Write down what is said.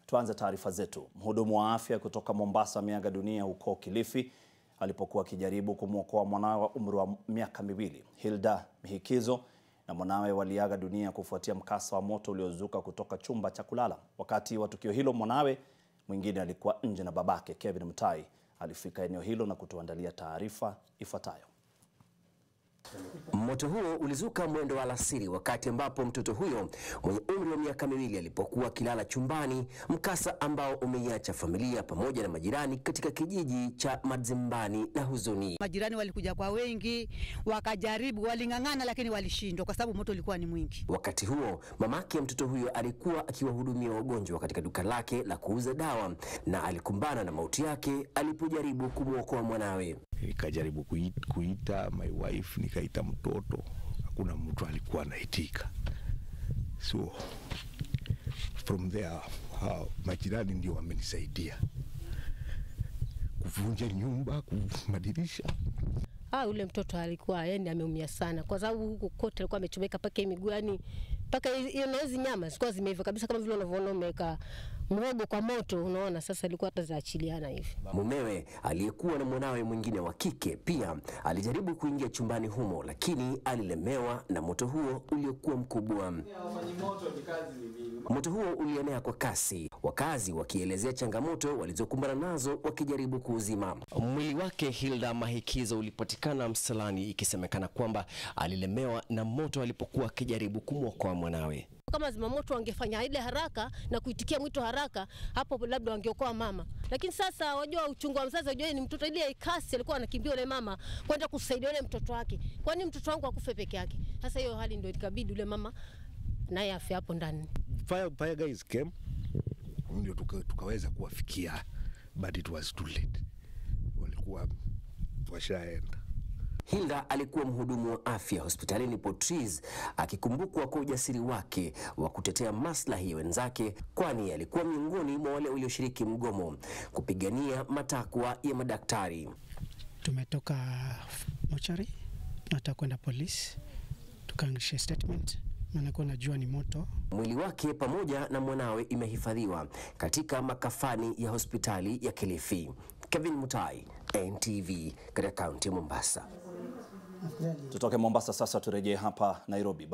Tuanze taarifa zetu. Mhudumu wa afya kutoka Mombasa ameaga dunia huko Kilifi alipokuwa akijaribu kumwokoa mwanawe wa umri wa miaka miwili. Hilda Mihikizo na mwanawe waliaga dunia kufuatia mkasa wa moto uliozuka kutoka chumba cha kulala. Wakati wa tukio hilo, mwanawe mwingine alikuwa nje na babake Kevin Mutai alifika eneo hilo na kutuandalia taarifa ifuatayo. Moto huo ulizuka mwendo wa alasiri wakati ambapo mtoto huyo mwenye umri wa miaka miwili alipokuwa akilala chumbani, mkasa ambao umeiacha familia pamoja na majirani katika kijiji cha Madzimbani na huzuni. Majirani walikuja kwa wengi, wakajaribu, waling'ang'ana, lakini walishindwa kwa sababu moto ulikuwa ni mwingi. Wakati huo mamake mtoto huyo alikuwa akiwahudumia wagonjwa katika duka lake la kuuza dawa na alikumbana na mauti yake alipojaribu kumwokoa mwanawe. Nikajaribu kuita, kuita my wife, nikaita mtoto, hakuna mtu alikuwa anaitika. So from there hao majirani ndio wamenisaidia kuvunja nyumba, madirisha. Ah, ule mtoto alikuwa yani ameumia sana, kwa sababu huku kote alikuwa amechomeka mpaka miguu, yani mpaka hiyo na hizi nyama zilikuwa zimeiva kabisa, kama vile unavyoona umeweka mhogo kwa moto, unaona sasa ilikuwa hata zaachiliana hivi. Mumewe aliyekuwa na mwanawe mwingine wa kike pia alijaribu kuingia chumbani humo, lakini alilemewa na moto huo uliokuwa mkubwa. Moto huo ulienea kwa kasi, wakazi wakielezea changamoto walizokumbana nazo wakijaribu kuuzima. Mwili wake Hilda Mahikizo ulipatikana msalani, ikisemekana kwamba alilemewa na moto alipokuwa akijaribu kumwokoa mwanawe. Kama zimamoto wangefanya ile haraka na kuitikia mwito haraka, hapo labda wangeokoa mama. Lakini sasa wajua, uchungu wa mzazi, wajua ni mtoto, ile kasi alikuwa anakimbia yule mama kwenda kusaidia yule mtoto wake. Kwa nini mtoto wangu akufe peke yake? Sasa hiyo hali ndio ikabidi yule mama naye afe hapo ndani. Fire, fire guys came ndio tuka, tukaweza kuwafikia but it was too late, walikuwa washaenda. Hilda alikuwa mhudumu wa afya hospitalini Portrees, akikumbukwa kwa ujasiri wake wa kutetea maslahi ya wenzake, kwani alikuwa miongoni mwa wale walioshiriki mgomo kupigania matakwa ya madaktari. Tumetoka mochari, nataka kwenda polisi tukaangisha statement, maanake najua ni moto. Mwili wake pamoja na mwanawe imehifadhiwa katika makafani ya hospitali ya Kilifi. Kevin Mutai, NTV, katika kaunti ya Mombasa. Tutoke Mombasa sasa turejee hapa Nairobi.